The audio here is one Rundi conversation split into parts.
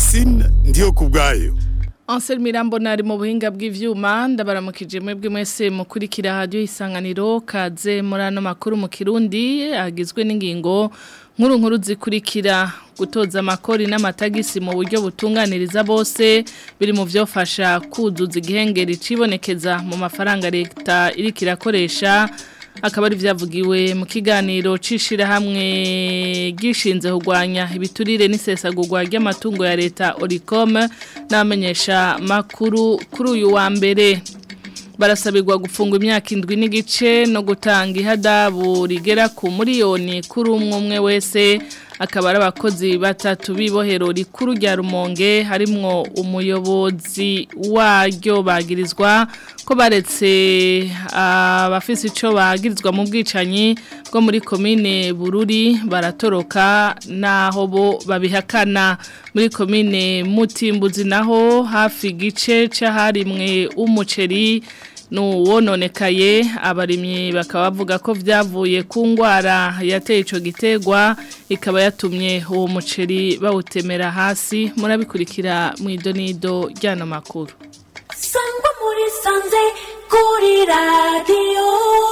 francine ndiyo ku bwayo Ansel Mirambo nari mu buhinga bw'ivyuma ndabaramukije mwebwe mwese mukurikira radio isanganiro kaze muri ano makuru mu Kirundi agizwe n'ingingo nkuru nkuru zikurikira gutoza amakori n'amatagisi mu buryo butunganiriza bose biri mu vyofasha kuzuza igihengeri cibonekeza mu mafaranga leta iriko irakoresha akaba ari byavugiwe mu kiganiro cishira hamwe gishinze kugwanya ibiturire n'isesagurwa ry'amatungo ya leta Oricom n'amenyesha makuru kuri uyu wa mbere barasabirwa gufungwa imyaka indwi n'igice no gutanga ihadabu rigera ku miliyoni kuri umwe umwe wese akaba ari abakozi batatu b'ibohero rikuru rya rumonge harimwo umuyobozi waryo bagirizwa ko baretse abafise icyo bagirizwa mu bwicanyi bwo muri komine bururi baratoroka naho bo babihakana muri komine mutimbuzi naho hafi igice cy'aharimwe umuceri nuwononekaye abarimyi bakaba bavuga ko byavuye ku ndwara yateye icyo gitegwa ikaba yatumye uwo muceri bawutemera hasi murabikurikira mu idonido ry'ano makuru sangwa muri sanze kuri radiyo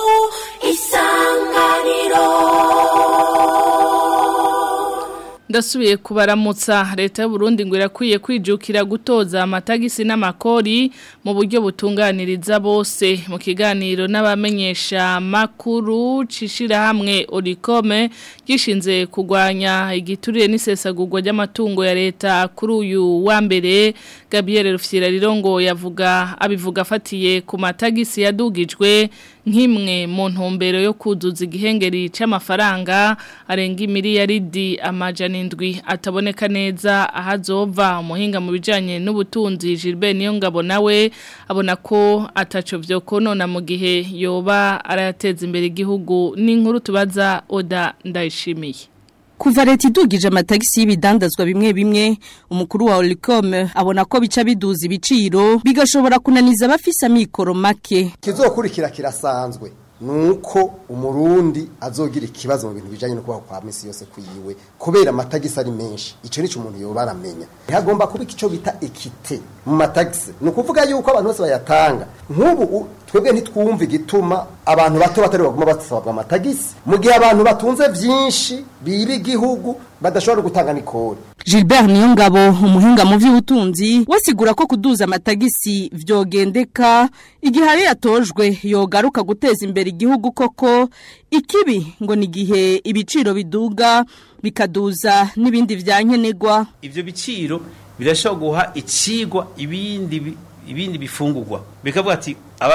isanganiro ndasubiye kubaramutsa leta y'u Burundi ngo irakwiye kwijukira gutoza amatagisi n'amakori mu buryo butunganiriza bose mu kiganiro n'abamenyesha makuru cishira hamwe Oricome gishinze kugwanya igiturire n'isesagurwa ry'amatungo ya leta kuri uyu wa mbere Gabriel Rufyira Rirongo yavuga abivuga afatiye ku matagisi yadugijwe nk'imwe mu ntumbero yo kuzuza igihengeri c'amafaranga arenga miliyaridi amajana indwi ataboneka neza ahazova umuhinga mu bijanye n'ubutunzi Gilbert Niyongabo nawe abona ko ataco vyokonona mu gihe yoba arayateza imbere igihugu n'inkuru tubaza Oda ndayishimiye Kuva leta idugije amatagisi y'ibidandazwa bimwe bimwe umukuru wa Olicom abona ko bica biduza ibiciro bigashobora kunaniza abafise amikoro make kizokurikira kirasanzwe nuko umurundi azogira ikibazo mu bintu bijanye no kubaho kwa misi yose kuyiwe kubera amatagisi ari menshi ico nico umuntu yoba aramenya hagomba kuba ico bita ekite mu matagisi ni ukuvuga yuko abantu bose bayatanga nk'ubu twebwe ntitwumva igituma abantu bato batari baguma basabwa amatagisi mu gihe abantu batunze vyinshi biba igihugu badashobora gutanga nikori Gilbert Niyongabo umuhinga mu vy'ubutunzi wasigura ko kuduza amatagisi vyogendeka igihe ari yatojwe yogaruka guteza imbere igihugu koko ikibi ngo ni gihe ibiciro biduga bikaduza n'ibindi vyankenegwa ivyo biciro birashobora guha icigwa ibindi ibindi bifungurwa bikavuga ati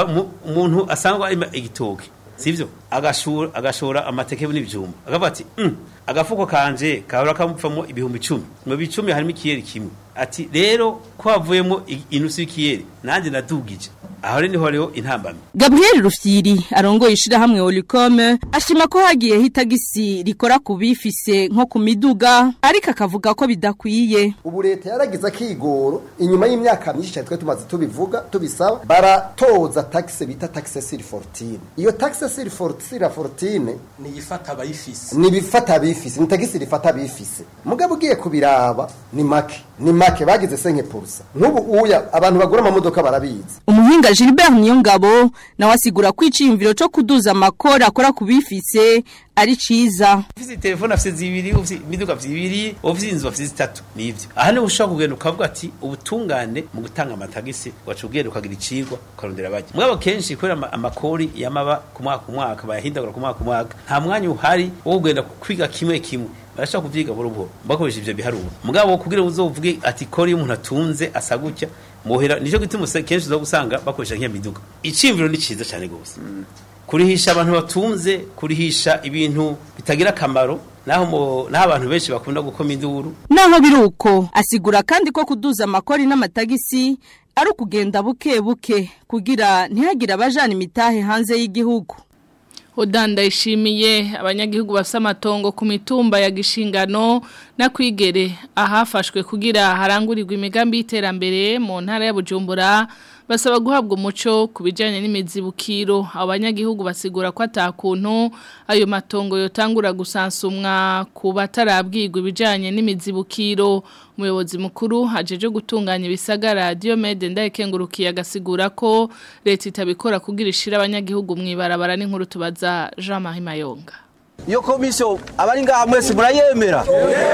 umuntu asangwa igitoke sivyo agashora agashora amateke n'ibyuma akavuga ati mm, agafuko kanje kahora kamupfamo ibihumbi 10 mu bicumi harimo ikiyeri kimwe ati rero ko havuyemo inusu y'ikiyeri nanje nadugije aho rero niho rero intambamye Gabriel Rufyiri arongoye ishira hamwe Olicom ashima ko hagiye hitagisi rikora kubifise nko ku miduga ariko akavuga ko bidakwiye ubu leta yaragize akigoro inyuma y'imyaka myinshi cyane twe tumaze tubivuga tubisaba baratoza taxe bita taxe sur fortune iyo taxe sur fortune fortune ni ifata abayifise ni bifata abifise ni tagisi rifata abifise mugabo ugiye kubiraba ni make ni make bagize senke purusa nk'ubu uya abantu bagura amamodoka barabizi umuhinga Gilbert Niyongabo nawe asigura ko iciyumviro cyo kuduza amakora akora kubifise ari ciza ufite telefone afite zibiri ufite imiduga zibiri ufite inzu afite zitatu nivyo aha ni ushobora kugenda ukavuga ati ubutungane mu gutanga amatagisi wacu ugenda ukagira icigwa ukarondera bajya mugabo kenshi kubera amakori yamaba ku mwaka ku mwaka bayahindagura ku mwaka ku mwaka nta mwanya uhari wo kugenda kwiga kimwe kimwe barashaka kuvyiga buhoro buhoro bakoresha ivyo biharuro mugabo kugira uzovuge ati kori y'umuntu atunze asa gutya muhera nico gituma kenshi uza gusanga bakoresha nk'iyo miduga iciyumviro ni ciza cyane gose kurihisha abantu batunze kurihisha ibintu bitagira akamaro naho naho abantu benshi bakunda gukoma induru naho biruko asigura kandi ko kuduza amakori n'amatagisi ari ukugenda buke buke kugira ntihagire abajana imitahe hanze y'igihugu Odanda ishimiye abanyagihugu bafite amatongo ku mitumba ya gishingano na kwigere ahafashwe kugira harangurirwa imigambi y'iterambere mu ntara ya Bujumbura basaba guhabwa umuco ku bijyanye n'imizibukiro abanyagihugu basigura ko atakuntu ayo matongo yotangura gusansumwa ku batarabwirwa ibijyanye n'imizibukiro umuyobozi mukuru hajeje gutunganya ibisagara Diomede ndayikengurukiye agasigura ko leta itabikora kugira ishira abanyagihugu mu ibarabara n'inkuru tubaza Jean Marie Mayonga iyo komisiyo abari ngaha mwese murayemera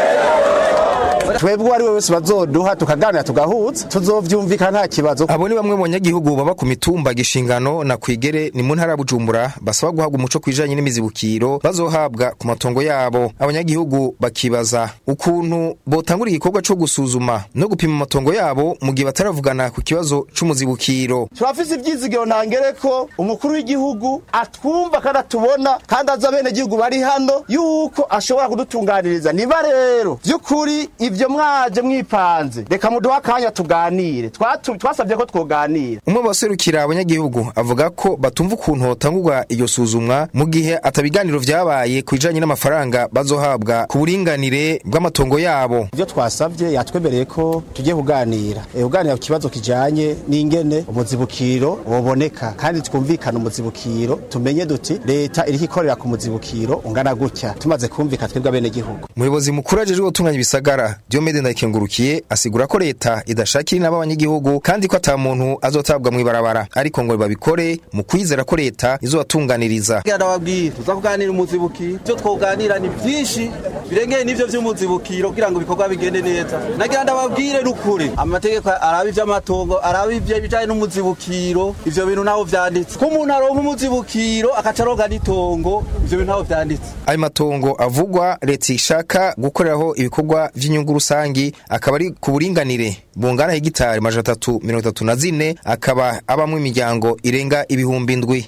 twebwe uwo ari we wese bazoduha tukaganira tugahuza tuzovyumvikana nta kibazo abo ni bamwe mu banyagihugu baba ku mitumba gishingano na kwigere ni mu ntara ya bujumbura basaba guhabwa umuco kwijanye n'imizibukiro bazohabwa ku matongo yabo abanyagihugu bakibaza ukuntu botangura igikorwa co gusuzuma no gupima amatongo yabo mu gihe bataravugana ku kibazo c'umuzibukiro turafise ivyizigiro ntangere ko umukuru w'igihugu atwumva kandi atubona kandi azi abenegihugu bari hano yuko ashobora kudutunganiriza niba rero vy'ukuri ivyo mwaje mwipanze reka muduha akanya tuganire Twatu- twasabye ko twoganira umwe mu baserukira abanyagihugu avuga ko batumva ukuntu hotangurwa iryo suzumwa mu gihe atabiganiro vyabaye ku bijanye n'amafaranga bazohabwa ku buringanire bw'amatongo yabo ivyo twasavye yatwemereye ko tugiye kuganira e, kuganira ku kibazo kijanye n'ingene umuzibukiro woboneka kandi twumvikana umuzibukiro tumenye duti leta iriko ikorera ku muzibukiro ungana gutya tumaze kumvika twebwe abenegihugu umuyobozi mukuru ajejwe gutunganya ibisagara Diomede Ndayikengurukiye asigura ko leta idashakira inama abanyagihugu kandi ko ata muntu azotabwa mw'ibarabara ariko ngo babikore mu kwizera ko leta izobatunganiriza Ngira ndababwira tuza kuganira umuzibukiro ivyo twoganira ni vyinshi birengeye n'ivyo vy'umuzibukiro kugira ngo ibikorwa bigende neza nagira ndababwire n'ukuri amategeko araba ivy'amatongo araba ivyo bijanye n'umuzibukiro ivyo bintu naho vyanditse ko umuntu aronka umuzibukiro akaca aronka n'itongo ivyo bintu naho vyanditse ayo matongo avugwa leta ishaka gukoreraho ibikorwa vy'inyungu rusangi akaba ari ku buringanire bungana hegitari majana atatu mirongo itatu na zine akaba abamwo imiryango irenga ibihumbi ndwi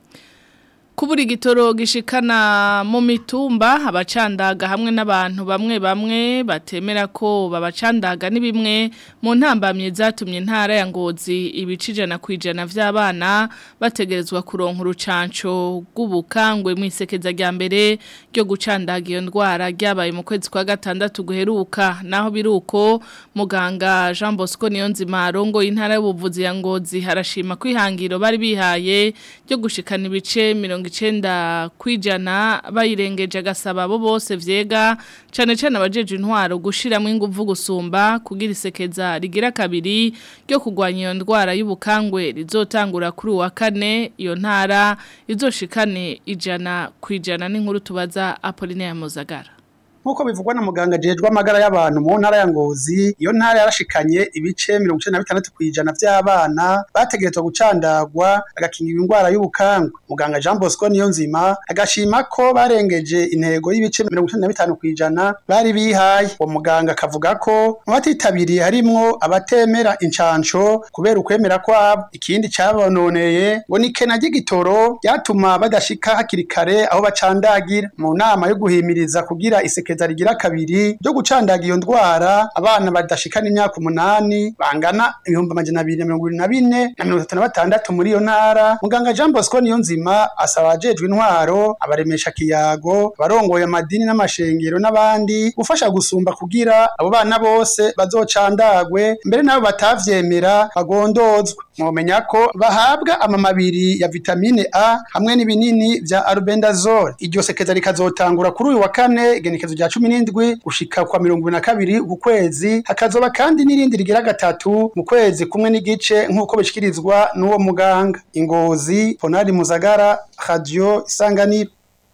kubura igitoro gishikana mu mitumba abacandaga hamwe n'abantu bamwe bamwe batemera ko babacandaga ni bimwe mu ntambamye zatumye intara ya ngozi ibice ijana ku ijana vy'abana bategerezwa kuronka urucanco rw'ubukangwe mu isekeza rya mbere ryo gucandaga iyo ndwara ryabaye mu kwezi kwa gatandatu guheruka naho biruko muganga Jean Bosco Niyonzima arongo intara y'ubuvuzi ya ngozi harashima kwihangiro bari bihaye ryo gushikana ibice mirongo icenda kwijana bayirengeje agasaba abo bose vyega cane cane abajeje intwaro gushiramo inguvu gusumba kugira isekeza rigira kabiri ryo kugwanya iyo ndwara y'ubukangwe rizotangura kuri uwa kane iyo ntara izoshikane ijana kwijana n'inkuru tubaza Apollinaire Muzagara Nkuko bivugwa na muganga jejwe amagara y'abantu mu ntara ya Ngozi, iyo ntara yarashikanye ibice 96 kwijana vy'abana bategerezwa gucandagwa agakingirwa indwara y'ubukangwe. Muganga Jean Bosco niyo nzima agashima ko barengeje intego y'ibice 95 kwijana bari bihaye. Uwo muganga akavuga ko mu batitabiriye harimwo abatemera incanco kubera ukwemera kwabo. Ikindi cabononeye ngo ni kena ry'igitoro ryatuma badashika hakiri kare aho bacandagira. Mu nama yo guhimiriza kugira iseke isekeza rigira kabiri ryo gucandaga iyo ndwara abana badashikana imyaka umunani bangana ibihumbi amajana abiri na mirongo ibiri na bine na mirongo itatu na batandatu muri iyo ntara muganga jean bosco niyo nzima asaba abajejwe intwaro abaremesha kiyago abarongoye amadini n'amashengero n'abandi gufasha gusumba kugira abo bana bose bazocandagwe mbere nabo batavyemera bagondozwe mwomenya ko bahabwa amamabiri ya vitamine A hamwe n'ibinini vya albendazole iryo sekeza rikazotangura kuri uyu wa kane igenekezo rya cumi n'indwi gushika kwa mirongo ibiri na kabiri ku kwezi hakazoba kandi n'irindi rigira gatatu mu kwezi kumwe n'igice nk'uko bishikirizwa n'uwo muganga ingozi ponari muzagara radio isanganiro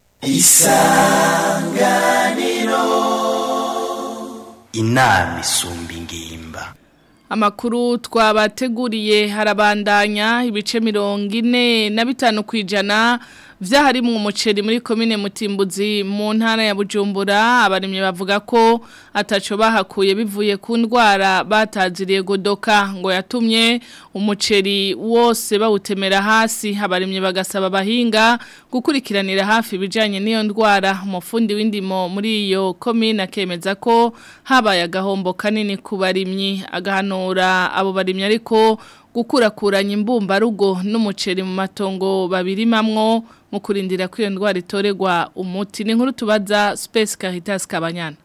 inama isumba ingimba Amakuru twabateguriye harabandanya ibice mirongo ine na bitanu ku ijana vyahari mu muceri muri komine Mutimbuzi mu ntara ya Bujumbura abarimye bavuga ko ataco bahakuye bivuye ku ndwara bataziriye godoka ngo yatumye umuceri wose bawutemera hasi abarimye bagasaba abahinga gukurikiranira hafi ibijanye n'iyo ndwara umufundi w'indimo muri iyo komine akemeza ko habaye agahombo kanini ku barimyi agahanura abo barimyi ariko gukurakuranya imbumbarugo n'umuceri mu matongo babirimamwo mu kurindira ko iyo ndwara itorerwa umuti ni nkuru tubaza Space Caritas Kabanyana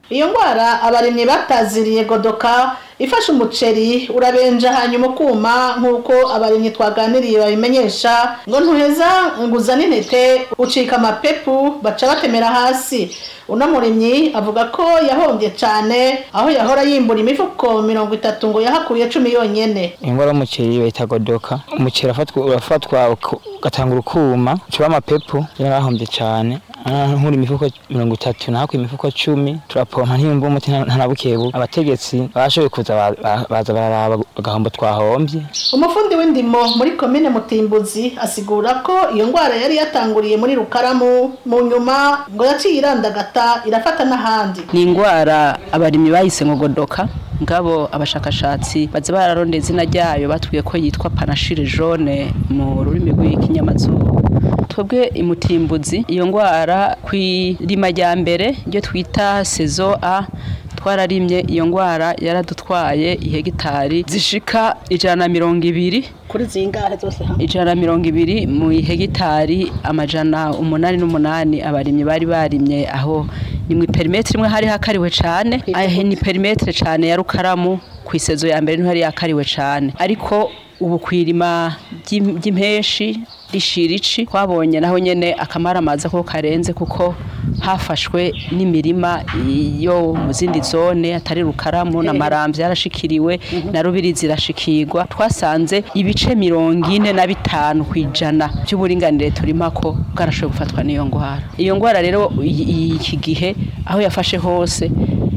iyo ndwara abarimyi bataziriye godoka ifashe umuceri urabenja hanyuma ukuma nk'uko abarimyi twaganiriye babimenyesha ngo ntuheza ngo uzane intete ucika amapepu baca batemera hasi uno murimyi avuga ko yahombye cyane aho yahora yimbura imifuko mirongo itatu ngo yahakuye cumi yonyene ingwara y'umuceri bayita godoka umuceri urafatwa urafatwa ugatangura ukuma ucura amapepu yarahombye cyane nkuri imifuko mirongo itatu nahakuye imifuko cumi turapompa ntiyumva umuti ntanabukebu abategetsi bashoboye kuza baza bararaba agahombo twahombye umufundi w'indimo muri komine mutimbuzi asigura ko iyo ndwara yari yatanguriye muri rukaramu mu nyuma ngo yaciye irandagata irafata n'ahandi ni indwara abarimyi bayise ngo godoka ngabo abashakashatsi baza bararondeye izina ryayo batubwiye ko yitwa panashire jaune mu rurimi rw'ikinyamazuru twebwe imutimbuzi iyo ndwara ku irima rya mbere ryo twita sezo a twararimye iyo ndwara yaradutwaye ihegitari zishika ijana na mirongo ibiri kuri zingahe zose hamwe ijana na mirongo ibiri mu ihegitari amajana umunani n'umunani abarimyi bari barimye aho ni mu perimetre imwe hari hakariwe cyane ahe ni perimetre cyane ya rukaramu ku isezo ya mbere niho yari yakariwe cyane ariko ubu kwirima ry'impeshi rishirici twabonye naho nyene akamara amazi ko karenze kuko hafashwe n'imirima yo mu zindi zone atari rukaramu na maramvya yarashikiriwe na rubiri zirashikirwa twasanze ibice mirongo ine na bitanu kwijana by'uburinganire turimako bwarashoboye gufatwa n'iyo ngwara iyo ngwara rero iki gihe aho yafashe hose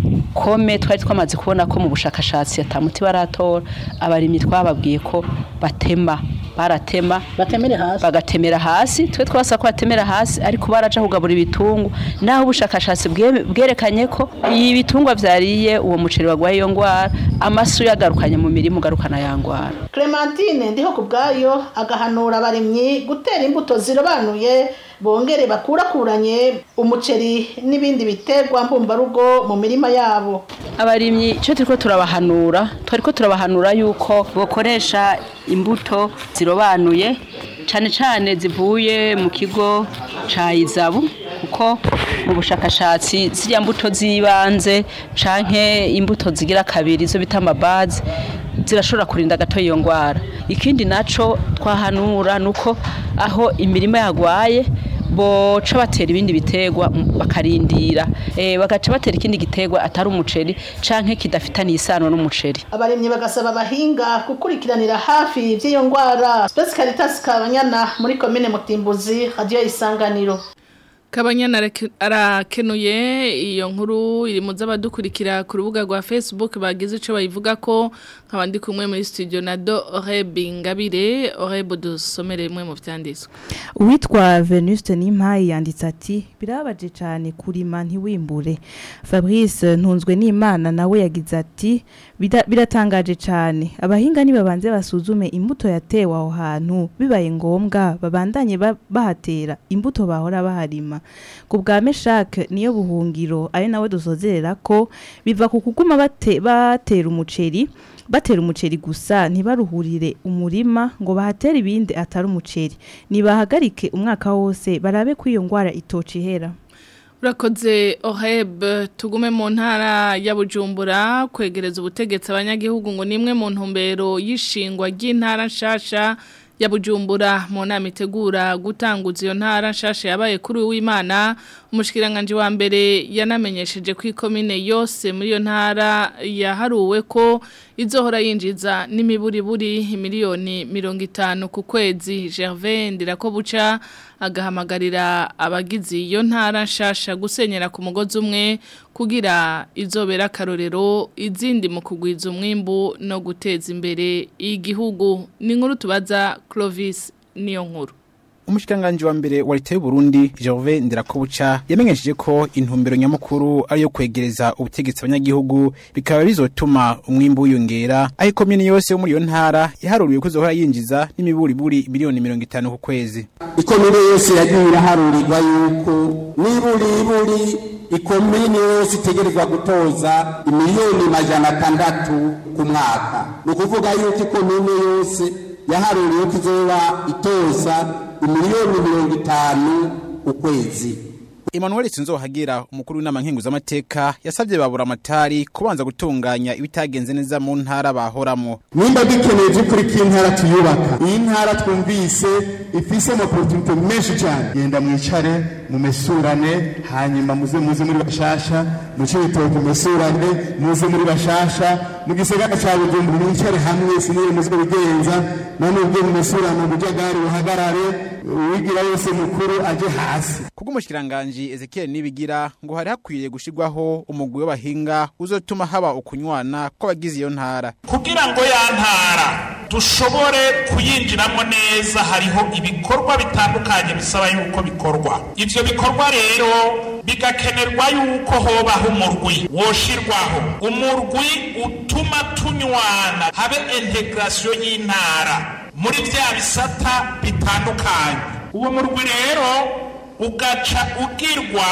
kome twari twamaze kubona ko mu bushakashatsi atamuti baratora abarimyi twababwiye ko batema baratema batemere hasi bagatemera hasi twe twasa ko batemera hasi ariko baraja kugabura ibitungu naho ubushakashatsi bwerekanye ko iyi bitungwa vyariye uwo muceri wagwaye iyo ngwara amasu yagarukanye mu mirimo ugarukana ya ngwara Clementine ndiho kubgayo agahanura abarimyi gutera imbuto zirobanuye bongere bakurakuranye umuceri n'ibindi biterwa mbumbarugo mu mirima yabo abarimyi icyo turiko turabahanura twariko turabahanura yuko bokoresha imbuto zirobanuye cyane cyane zivuye mu kigo ca izabu kuko mu bushakashatsi zirya mbuto z'ibanze canke imbuto zigira kabiri zo bita amabazi zirashobora kurinda gato iyo ngwara ikindi naco twahanura nuko aho imirima yagwaye boca batera ibindi biterwa bakarindira eh bagaca batera ikindi giterwa atari umuceri canke kidafitaniye isano n'umuceri abarimyi bagasaba abahinga gukurikiranira hafi by'iyo ngwara Space Caritas Kabanyana muri komine Mutimbuzi radio isanganiro Kabanyana arakenuye iyo nkuru iri mu z'abadukurikira ku rubuga rwa Facebook bagize ico bayivuga ko nkabandi kumwe muri studio na Do Orebi Ngabire Orebo dusomere imwe mu vyanditswe Uwitwa Venuste Nimpayi yanditse ati birabaje cyane kurima ntiwimbure Fabrice ntunzwe n'Imana nawe yagize ati biratangaje cyane abahinga nibabanze basuzume imbuto yatewe aho hantu bibaye ngombwa babandanye bahatera imbuto bahora baharima ku bwa meshake niyo buhungiro ari nawe dusozerera ko biva ku kuguma batera umuceri batera umuceri gusa ntibaruhurire umurima ngo bahatere ibindi atari umuceri nibahagarike umwaka wose barabe ko iyo ndwara itoca ihera urakoze oheb tugume mu ntara ya bujumbura kwegereza ubutegetsi abanyagihugu ngo ni imwe mu ntumbero y'ishingwa ry'intara nshasha ya bujumbura mu nama itegura gutanguza iyo ntara nshasha yabaye kuri w'imana umushikiranganje wa mbere yanamenyesheje ko ikomine yose muri iyo ntara yaharuwe ko izohora yinjiza n'imiburiburi miliyoni mirongo itanu ku kwezi Gervais Ndirakobuca agahamagarira abagize iyo ntara nshasha gusenyera ku mugozi umwe kugira izobera akarorero izindi mu kugwiza umwimbu no guteza imbere igihugu ni inkuru tubaza Clovis niyo nkuru umushikiranganji wa mbere wa leta y'u Burundi Gervais Ndirakobuca yamenyesheje ko intumbero nyamukuru ari yo kwegereza ubutegetsi abanyagihugu bikaba bizotuma umwimbu wiyongera aho ikomini yose yo muri iyo ntara yaharuriwe ko izohora yinjiza n'imiburiburi miliyoni mirongo itanu ku kwezi ikomine yose yagiye iraharurirwa yuko n'iburiburi ikomine yose itegerezwa gutoza imiliyoni majana atandatu ku mwaka ni ukuvuga yuko ikomine yose yaharuriwe ko izoba itoza imiliyoni mirongo itanu ukwezi Emmanuel Sinzohagira umukuru w'inama nkenguzamateka yasabye babura amatari kubanza gutunganya ibitagenze neza mu ntara bahoramo nimba dukeneye by'ukuri ko intara tuyubaka iyi ntara twumvise ifise amaportunite menshi cyane genda mwicare mumesurane hanyuma muze muze muri bashasha muce ibitoki mumesurane muze muri bashasha mu gisagara cya bujumbura mwicare hamwe sinire muze bigenza none ubwo mumesurane ubujagari buhagarare uwigira wese mukuru aje hasi kubw'umushikiranganje Ezekiel Nibigira ngo hari hakwiye gushirwaho umugwi w'abahinga uzotuma haba ukunywana kw'abagize iyo ntara kugira ngo ya ntara dushobore kuyinjiramo neza hariho ibikorwa bitandukanye bisaba yuko bikorwa ivyo bikorwa rero bigakenerwa yuko hobaho umurwi woshirwaho umurwi utuma tunywana habe integration y'intara muri vya bisata bitandukanye uwo murwi rero ugaca ugirwa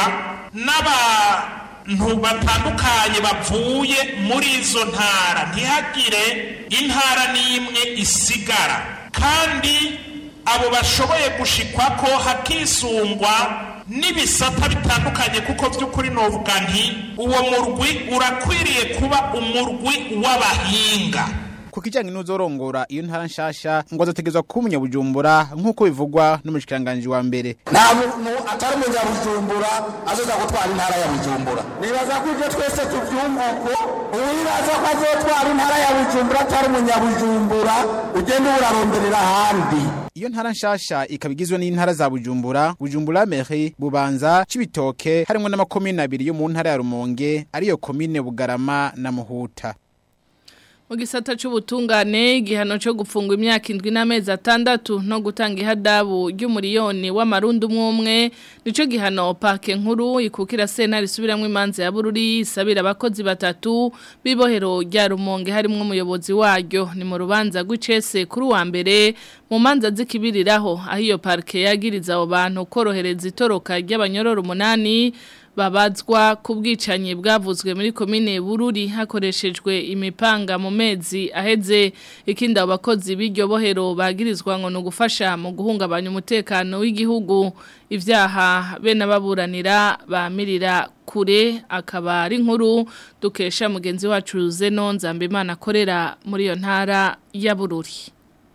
n'abantu batandukanye bavuye muri izo ntara ntihagire intara n'imwe isigara kandi abo bashoboye gushikwa ko hakisungwa n'ibisata bitandukanye kuko by'ukuri novuga nti uwo murwi urakwiriye kuba umurwi w'abahinga ku kijyanye n'uzorongora iyo ntara nshasha ngo azategezwa kuba umunyabujumbura nk'uko bivugwa n'umushikiranganje wa mbere nta muntu atari umunyabujumbura azoza gutwara intara ya bujumbura nibaza ko ibyo twese tubyumva uko uwibaza ko azotwara intara ya bujumbura atari umunyabujumbura ugenda uraronderera ahandi iyo ntara nshasha ikaba igizwe n'intara za bujumbura bujumbura meri bubanza cibitoke harimo n'amakomine abiri yo mu ntara ya rumonge ariyo komine bugarama na muhuta mu gisata cy'ubutungane igihano cyo gufungwa imyaka indwi n'amezi atandatu no gutanga ihadabu ry'umuriyoni w'amarundi umwe umwe nicyo gihano pake nkuru ikukira sentare isubiramo imanza ya bururi isabira abakozi batatu b'ibohero rya rumonge harimo umuyobozi waryo ni mu rubanza rw'icese kuri uwa mbere mu manza zikibiriraho aho iyo parike yagiriza abo bantu korohereza itoroka ry'abanyororo umunani babazwa ku bwicanyi bwavuzwe muri komine bururi hakoreshejwe imipanga mu mezi aheze ikindi abo bakozi b'iryo bohero bagirizwa ngo ni ugufasha mu guhungabanya umutekano w'igihugu ibyaha bene ababuranira bamirira kure akaba ari nkuru dukesha mugenzi wacu zeno nzambimana akorera muri iyo ntara ya bururi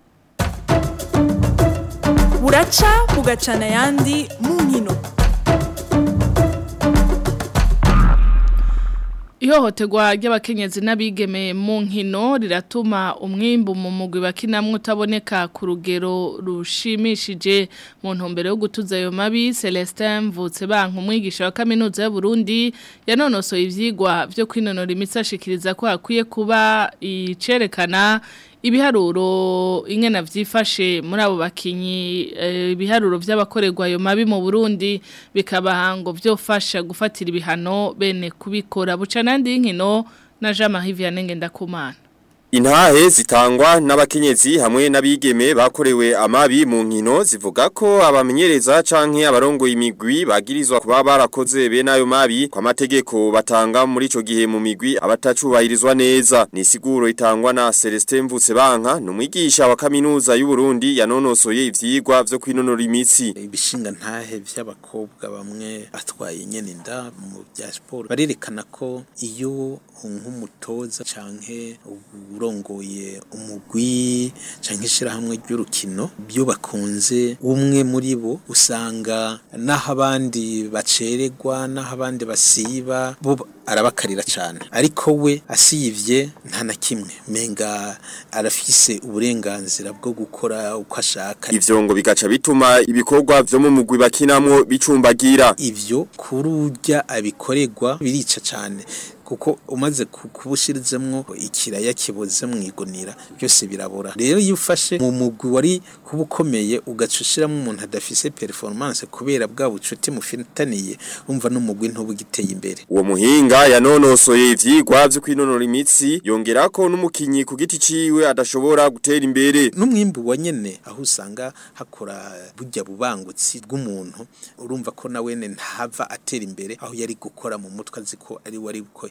buraca bugacana ayandi mu nkino Ihohoterwa ry'abakenyezi n'abigeme mu nkino riratuma umwimbu mu mugwi bakinamwe utaboneka ku rugero rushimishije mu ntumbero yo gutuza ayo mabi Celestin Mvutse banka umwigisha wa kaminuza y'u Burundi yanonosoye ivyigwa byo kwinonora imitsi ashikiriza ko hakwiye kuba icerekana ibiharuro ingena vyifashe muri abo bakinyi ibiharuro by'abakorerwa ayo mabi mu Burundi bikaba ngo byofasha gufatira ibihano bene kubikora buca nandi inkino na Jean Marie Vianney Ngendakumana Intahe zitangwa n'abakenyezi hamwe n'abigeme bakorewe amabi mu nkino zivuga ko abamenyereza canke abarongo imigwi bagirizwa kuba barakoze be nayo mabi kwa mategeko batanga muri ico gihe mu migwi abatacubahirizwa neza ni siguro itangwa na Celestin Mvutse banka numwigisha wa kaminuza y'u Burundi yanonosoye ivyigwa vyo kwinonora imitsi ibishinga ntahe vy'abakobwa bamwe atwaye nyene inda mu bya sport barerekana ko iyo nk'umutoza canke urongoye umugwi canke ishirahamwe ry'urukino byo bakunze umwe muri bo usanga naho abandi bacererwa naho abandi basiba bo arabakarira cyane ariko we asivye nta na kimwe menga arafise uburenganzira bwo gukora uko ashaka ivyo ngo bigaca bituma ibikorwa vyo mu mugwi bakinamwo bicumbagira ivyo kururya abikorerwa birica cyane kuko umaze kubushirizemwo ikiraya kiboze mu igonira byose birabora rero iyo ufashe mu mugwi wari kuba ukomeye ugacushiramo umuntu adafise performance kubera bwa bucuti mufitaniye umva n'umugwi ntubugiteye imbere uwo muhinga yanonosoye ivyigwa vyo kwinonora imitsi yongera ko n'umukinyi ku giti ciwe adashobora gutera imbere n'umwimbu wa nyene aho usanga hakora burya bubangutsi bw'umuntu urumva ko na wene ntava atera imbere aho yari gukora mu mutwe azi ko ari wari ko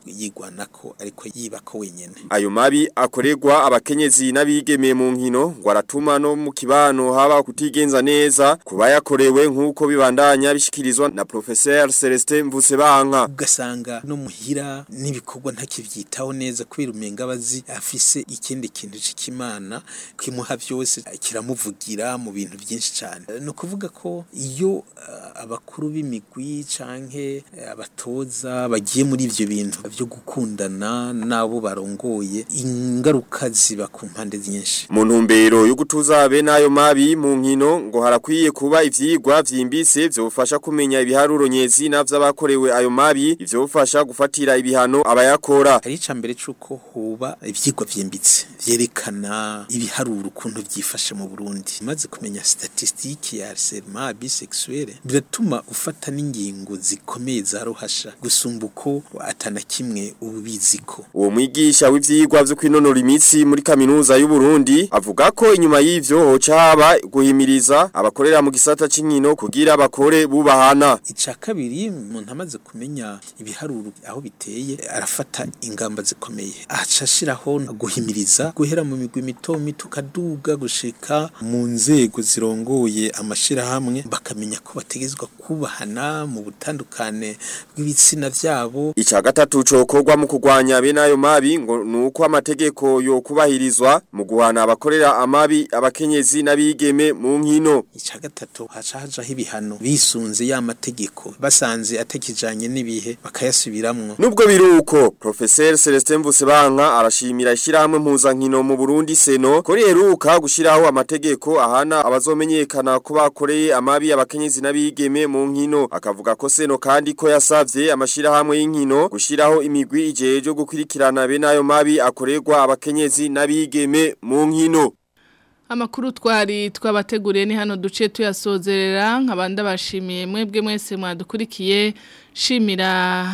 yigwanako ariko yibako wenyene Ayo mabi akorerwa abakenyezi n'abigeme mu nkino ngo aratuma no mu kibano haba kutigenza neza kuba yakorewe nk'uko bibandanya bishikirizwa na Professeur Celestin Mvusebanka ugasanga no muhira n'ibikorwa ntakivyitaho neza kubera umenga abazi afise ikindi kintu c'ikimana kimuha vyose kiramuvugira mu bintu byinshi cyane no kuvuga ko iyo uh, abakuru b'imigwi canke uh, abatoza bagiye muri ivyo bintu byo gukundana nabo barongoye ingaruka ziba ku mpande nyinshi mu ntumbero yo gutuza be nayo mabi mu nkino ngo harakwiye kuba ivyigwa vyimbitse vyofasha kumenya ibiharuro nyezi n'avyabakorewe ayo mabi ivyofasha gufatira ibihano abayakora hari icambere cuko hoba ivyigwa vyimbitse vyerekana ibiharuro ukuntu vyifashe mu Burundi maze kumenya statistique ya harcèlement bisexuel biratuma ufata n'ingingo zikomeye za ruhasha gusumba uko atana kimwe ubiziko uwo mwigisha w'ivyigwa vyo kwinonora imitsi muri kaminuza y'u Burundi avuga ko inyuma y'ivyo hoca haba guhimiriza abakorera mu gisata c'inkino kugira bakore bubahana ica kabiri umuntu amaze kumenya ibiharuro aho biteye arafata ingamba zikomeye acashiraho guhimiriza guhera mu migwi mito mito kaduga gushika mu nzego zirongoye amashirahamwe bakamenya ko bategezwa kubahana mu butandukane bw'ibitsina vyabo ica gatatu cokorwa mu kugwanya be nayo mabi ngo nuko amategeko yo kubahirizwa mu guhana abakorera amabi abakenyezi n'abigeme mu nkino ica gatatu haca hajaho ibihano bisunze ya mategeko basanze atakijanye n'ibihe bakayasubiramwo nubwo biruko Professeur Celestin Mvusebanka arashimira ishyirahamwe mpuzankino mu Burundi Seno ko riheruka gushiraho amategeko ahana abazomenyekana ko bakoreye amabi abakenyezi n'abigeme mu nkino akavuga ko Seno kandi ko yasavye amashirahamwe y'inkino gushiraho imigwi ijeje gukurikirana be nayo mabi akorerwa abakenyezi n'abigeme mu nkino Amakuru twari twabateguriye ni hano duce tuyasozerera nkabanda bashimiye mwebwe mwese mwadukurikiye shimira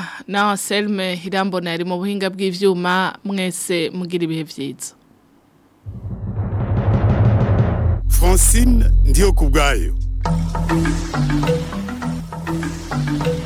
na Selme Hirambona yari mu buhinga bw'ivyuma mwese mugira ibihe vyiza Francine ndiyo kubgayo